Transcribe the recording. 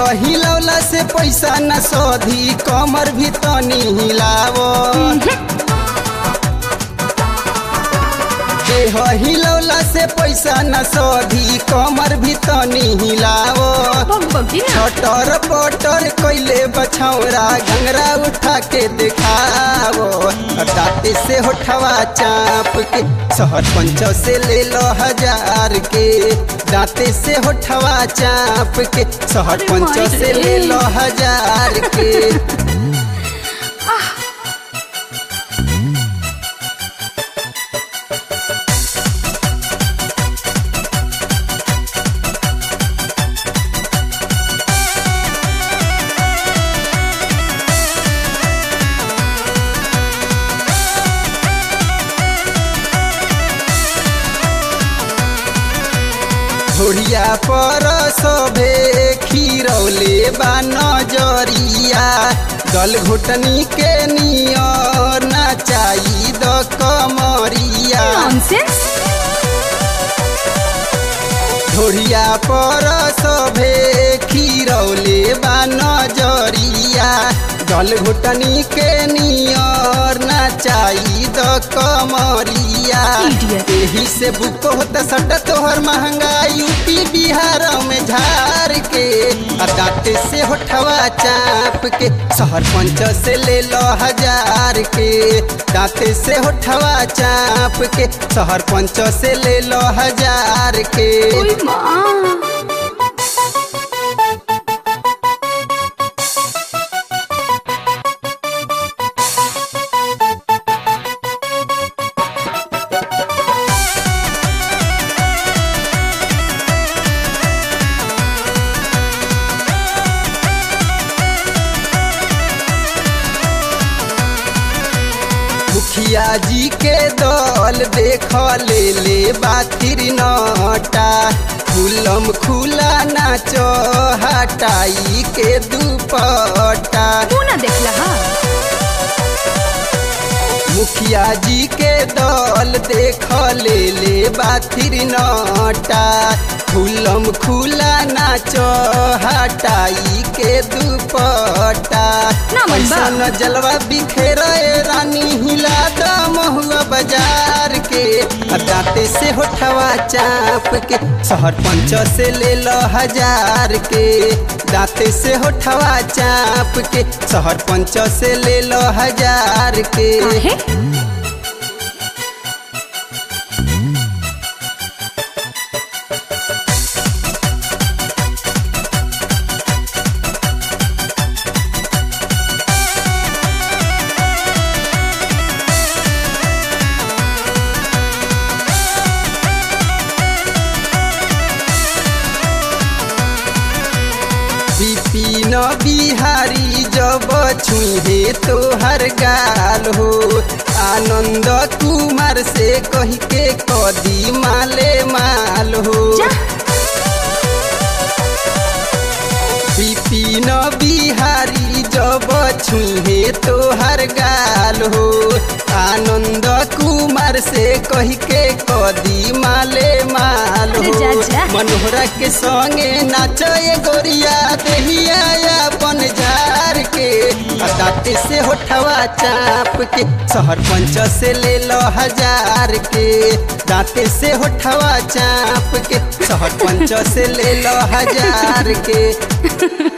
हिलौला से पैसा न सोधी कमर भी तनी हिलावो देह हिलौला से पैसा न सोधी कमर भी तनी हिलावो भग भगी ना छटर पटर कैले बछौरा घंगरा उठा के दिखावो दाते से होठवा चाप के शहर पंच से ले लो हजार के दाते से होठवा चाप के शहर अरे पंच माई से रे। ले लो हजार के घोड़िया पर सभे खीरौले बा नजरिया गल घुटनी के नियर नाचाई द कमरिया नॉनसेंस घोड़िया पर सभे खीरौले बा नजरिया गल घुटनी के नियर नाचाई द कमरिया Idiot. एही से बुक होता सट तोहर महंगा यूपी बिहार में झार के आ दाँते से होठवा चाप के शहर पंच से ले लो हजार के दाँते से होठवा चाप के शहर पंच से ले लो हजार के ओए माँ मुखिया जी के दल देख ले ले बातिर नटा खुलम खुला नाचो हटाई के दुपट्टा तू ना देखला हा मुखिया जी के दल देख ले ले बातिर नटा खुलम खुला नाचो हटाई के दुपट्टा ना मन बा। ऐसन जलवा बिखेर रानी हिला द महुआ बाजार के आ दाँते से होठवा चाप के शहर पंच से ले लो हजार के दाँते से होठवा चाप के शहर पंच से ले लो हजार के काहे विपिन बिहारी जब छुहे तोहर गाल हो आनंद कुमार से कह के कदी माले माल हो जा विपिन बिहारी जब छुहे तोहर गाल हो आनंद कुमार से कह के कदी माले माल अरे हो जा, जा। मनोहरा के संगे नाचे गोरिया देहिया अपन झार के आ दाँते से होठवा चाप के शहर पंच से ले लो हजार के दाँते से होठवा चाप के शहर पंच से ले लो हजार के